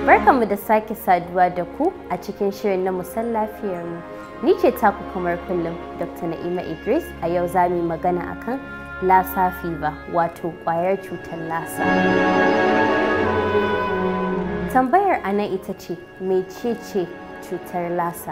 Barkanmu da sake saduwa da ku a cikin shirin na musan lafiyarmu. Ni ce taku kamar kullum Dr. Na'ima Idris a yau za mu yi magana akan Lassa fever wato ƙwayar cutar lasa. Tambayar a nan ita ce mecece cutar lasa?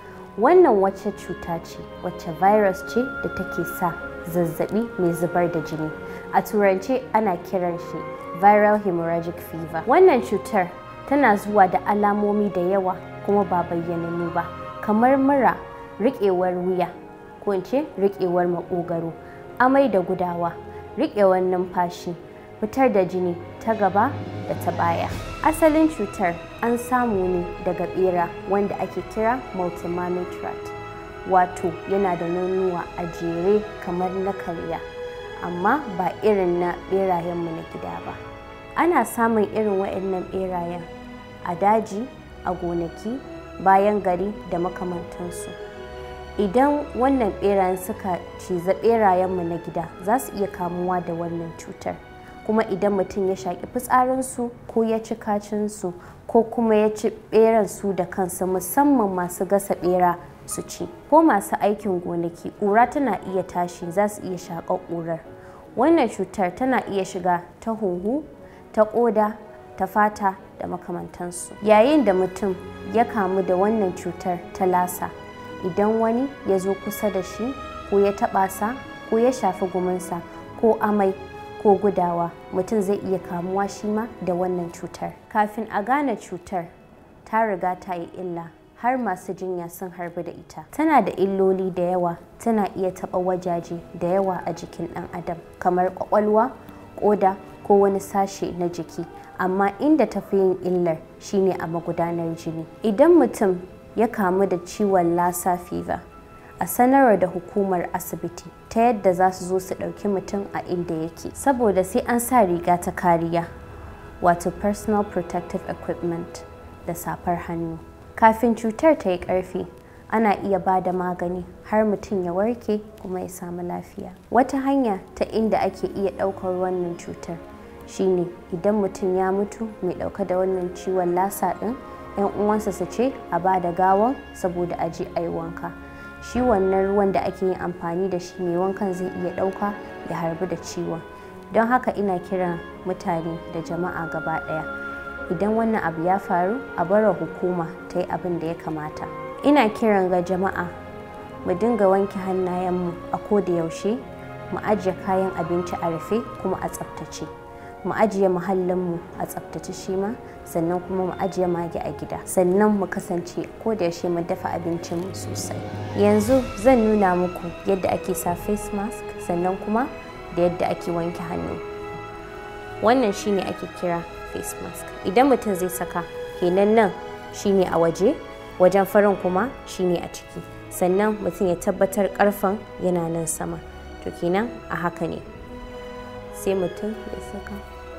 Wannan wacce cuta ce wacce virus ce da take sa zazzabi mai zubar da jini. A turance ana kiran shi viral hemorrhagic fever. Wannan cutar tana zuwa da alamomi da yawa kuma ba bayyanannu ba kamar mura riƙewar wuya ko in ce riƙewar maƙogaro amai da gudawa riƙewar numfashi fitar da jini ta gaba da ta baya asalin cutar an samu ne daga bera wanda ake kira multimametrat wato yana da nonuwa a jere kamar na karya amma ba irin na berayenmu na gida ba ana samun irin waɗannan berayen a daji a gonaki bayan gari da makamantansu idan wannan berayen suka ciza berayenmu na gida za su iya kamuwa da wannan cutar kuma idan mutum ya shaƙi fitsarinsu ko ya ci kacinsu ko kuma ya ci beran su da kansu musamman masu gasa bera su ci ko masu aikin gonaki ƙura tana iya tashi za su iya shaƙar ƙurar wannan cutar tana iya shiga ta huhu ta ƙoda ta fata da makamantansu yayin da mutum ya kamu da wannan cutar ta lasa idan wani ya zo kusa da shi ko ya taɓa sa ko ya shafi guminsa ko amai ko gudawa mutum zai iya kamuwa shi ma da wannan cutar kafin a gane cutar ta riga ta yi illa har masu jinya sun harbi da ita tana da illoli da yawa tana iya taɓa wajaje da yawa a jikin ɗan adam kamar ƙwaƙwalwa ƙoda ko wani sashe na jiki amma inda tafi yin illar shine a magudanar jini idan mutum ya kamu da ciwon lassa fever a sanarwa da hukumar asibiti ta yadda za su zo su ɗauki mutum a inda yake saboda sai an sa riga ta kariya wato personal protective equipment da safar hannu kafin cutar ta yi ƙarfi ana iya ba da magani har mutum ya warke kuma ya samu lafiya wata hanya ta inda ake iya ɗaukar wannan cutar shine idan mutum ya mutu mai ɗauka da wannan ciwon lasa ɗin 'yan uwansa su ce a ba da gawan saboda a je a yi wanka shi wannan ruwan da ake yin amfani da shi mai wankan zai iya ɗauka ya harbi da ciwon don haka ina kiran mutane da jama'a gaba ɗaya idan wannan abu ya faru a bara hukuma ta yi abin da ya kamata ina kiran ga jama'a mu dinga wanke hannayenmu a ko da yaushe mu ajiye kayan abinci a rufe kuma a tsaftace mu ajiye muhallinmu a tsaftace shi ma sannan kuma mu ajiye mage a gida sannan mu kasance ko da yaushe mu dafa abincinmu sosai yanzu zan nuna muku yadda ake sa face mask sannan kuma da yadda ake wanke hannu wannan shine ake kira face mask idan mutum zai saka kenan nan shine a waje wajen farin kuma shine a ciki sannan mutum ya tabbatar karfan yana nan sama to kenan a haka ne sai mutum ya saka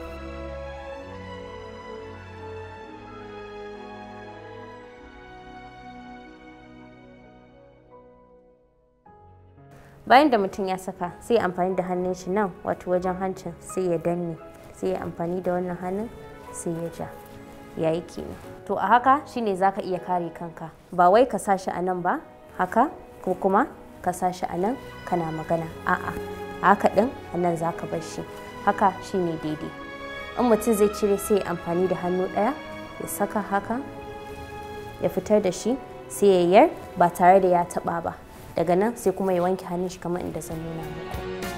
bayan da mutum ya saka sai ya amfani da hannun shi nan wato wajen hancin sai ya danne sai ya amfani da wannan hannun sai ya ja yayi kenan to a haka shine zaka iya kare kanka ba wai ka sa shi a nan ba haka ko kuma ka sa shi a nan kana magana a'a haka din a nan zaka bar shi haka shine daidai in mutum zai cire sai ya amfani da hannu ɗaya ya saka haka ya fitar da shi sai ya yar ba tare da ya taɓa ba daga nan sai kuma ya wanke hannun shi kamar inda zan nuna muku